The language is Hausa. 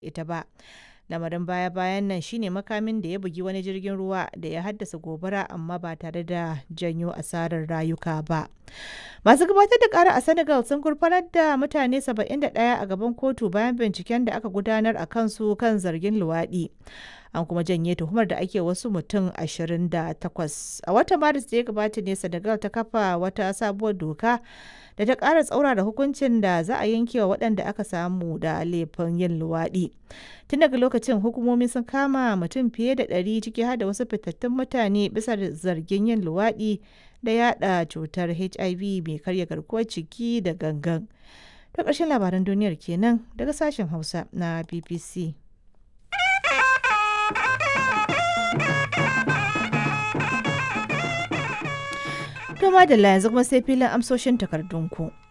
ita ba. Lamarin baya-bayan nan shine makamin da ya bugi wani jirgin ruwa da ya haddasa gobara amma ba tare da janyo asarar rayuka ba. Masu gabatar da kara a Senegal sun gurfanar da mutane 71 a gaban kotu bayan binciken da aka gudanar a kansu kan zargin luwaɗi. An kuma janye tuhumar da ake wasu mutum 28. A watan Maris da ya gabata ne Senegal ta kafa wata sabuwar doka da ta ƙara tsaurara hukuncin da za a yanke wa waɗanda aka samu da laifin yin luwaɗi. Tun daga lokacin hukumomi sun kama mutum fiye da ɗari ciki har da wasu fitattun mutane bisa zargin yin luwaɗi da yada cutar HIV mai karya garkuwar ciki da gangan. Ta ƙarshen labaran duniyar kenan daga sashen Hausa na BBC. To madalla yanzu kuma sai filin amsoshin takardunku.